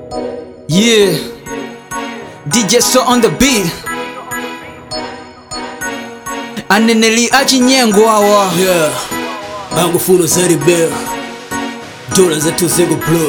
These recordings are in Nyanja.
Yeah, DJ so on the beat. Aneneli achinyengo awa. Yeah, angufuna zari bell dola za tuzengo blow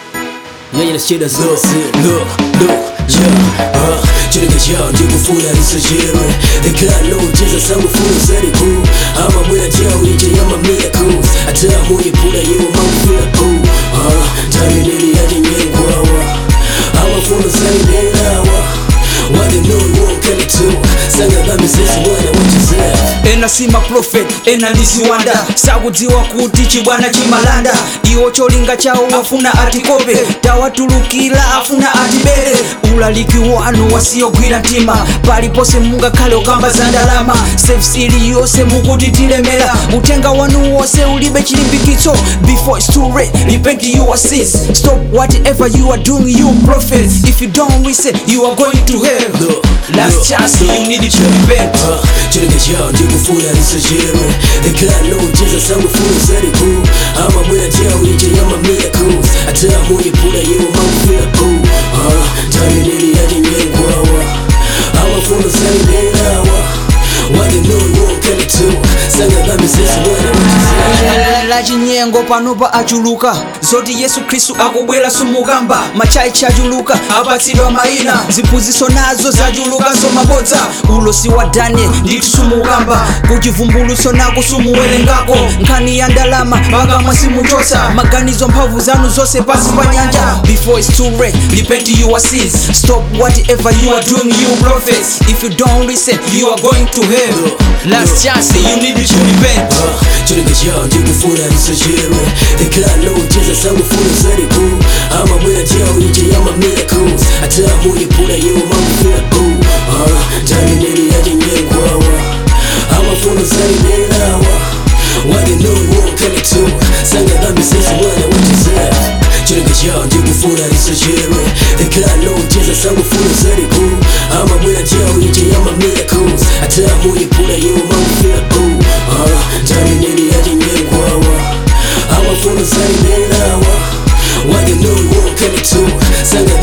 yanye na shida zose look look yeah uh, chirika chao ndikufuna risojere ekalo cheza sangufuna zari ku ama mwina chao ije yama miracles ata mwenye pula yewo mangufila ku uh, tamineli yaje nyengo awa amafuna zari nelawa wade no won't come to sanga bambi sesi wana wachizea ena sima prophet ena lisiwanda sakudziwa kuti chibwana chimalanda iwo cholinga chawo wafuna atikope tawatulukira afuna atibere ulaliki wanu wasiyogwira mtima palipose mungakhale okamba za ndalama service iliyonse mukuti tilemera utenga wanu wonse ulibe chilimbikitso before it's too late repent your sins stop whatever you are doing you prophet if you don't listen you are going to hell Look, last look, chance you need to repent chirika chao ndikufuna risojere ekalo cheza sangufuna zari ku ama mwina chao ije yama miracles ata mwenye pula yewo mangufila ku uh, tamineli yaje nyengo awa amafuna zari nelawa wade no won't come to sanga bambi sesi wana wachizea la chinyengo panopa achuluka zoti yesu khristu akubwera sumukamba machayi chachuluka apatsidwa mayina ziphunzitso nazo zachulukanso mabodza ulosi wa daniel ndithu sumukamba kuchivumbulutso nako sumuwerengako nkhani ya ndalama pakamwa simuchotsa maganizo mphamvu zanu zonse pansi pa nyanja before it's too late repent your sins stop whatever you are doing you prophets if you don't listen you are going to hell last chance you need to repent chirika chao ndikufuna risojere ekalo cheza sangufuna zari ku ama mwina chao ije yama miracles ata mwenye pula yewo mangufila ku uh, tamineli yaje nyengo awa amafuna zari nelawa wade no won't come to sanga bambi sesi wana wachizea chirika chao ndikufuna risojere ekalo cheza sangufuna zari ku ama mwina chao ije yama miracles ata mwenye pula yewo mangufila ku uh, tamineli yaje nyengo awa amafuna zari nelawa wade no won't come to sanga